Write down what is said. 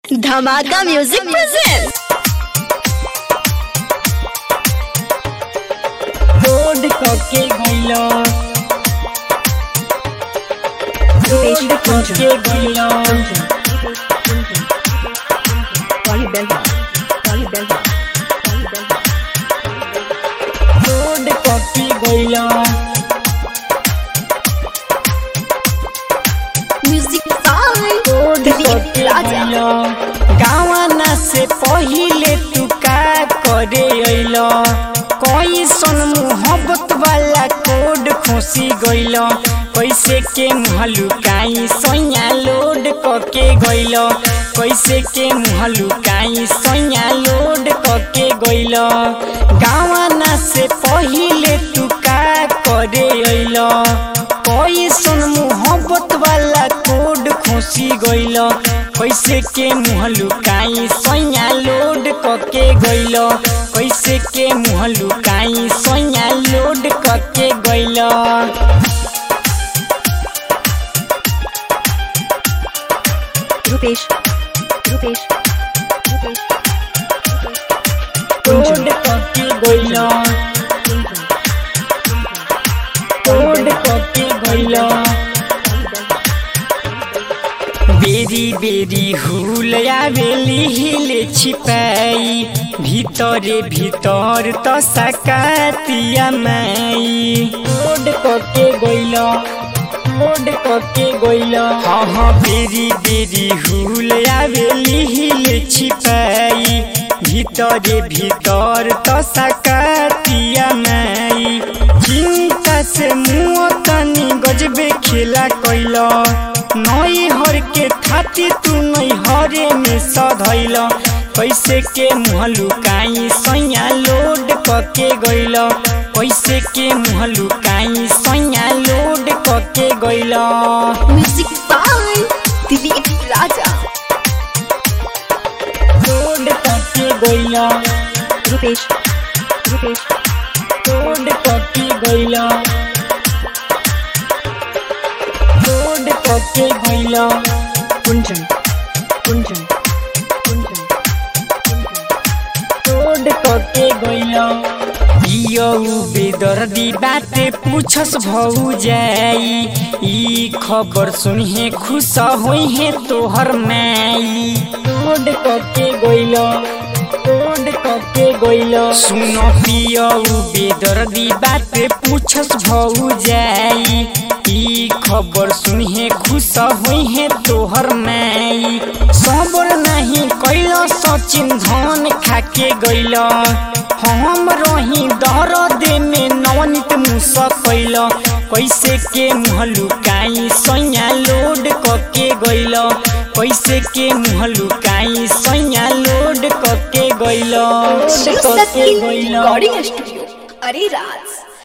धमाका music present road कके गइलो रोड कके गइलो रोड कके गइलो म्यूजिक बाय रोड दिलीप कके राजा गइलो गावना से पहिले तू का करे अइलो कैसन मोहब्बत वाला कोड खोसी गइलो कैसे के मुहलुकाई सैया लोड कके गइलो कैसे के मुहलुकाई सैया लोड कके गइलो गावना से पहिले तू का करे अइलो कैसन मोहब्बत वाला कोड खोसी गइल कैसे के मुँह लुकाई सैया लोड कके गइल कैसे के मुँह लुकाई सैया लोड कके गइल रुपेश रुपेश लोड कके गइल लोड कके गइल बेरी बेरी हुल आवेली हिले छिपाई ভিতরে ভিতর তো সাকাতিয়া মাই রোড ককে গইল রোড ককে গইল হ হ বেরি বেরি হুল আবেলি হিলে ছিপাই ভিতরে ভিতর তো সাকাতিয়া মাই চিন্তা से मुँह तनी गजबे खेला कैल नई हर के खाती तू नई हरे में सधैल कैसे के मुँह लुकाई सैया लोड कके गइल कैसे के मुँह लुकाई सैया लोड कके गइल music by Dilip Raja load कके गइल रुपेश रुपेश लोड कके गइल लोड कके गइल कुंजन कुंजन कुंजन रोड कके गइलो इयो बेदर्दी बाते पूछस भौ जाई ई खबर सुनिहे खुश होइहे तोहर माई रोड कके गइलो रोड कके गइलो सुनो पियो बेदर्दी बाते पूछस भौ जाई ई खबर सुनिहे खुश होइहे तोहर माई सबर नहीं कैलो सचिन धन खाके गइलो हम रही दर्द में नवनीत मुस कैलो कैसे के मुँह लुकाई सैया लोड कके गइलो कैसे के मुँह लुकाई सैया लोड कके गइलो कके गइलो रिकॉर्डिंग स्टूडियो अरे राज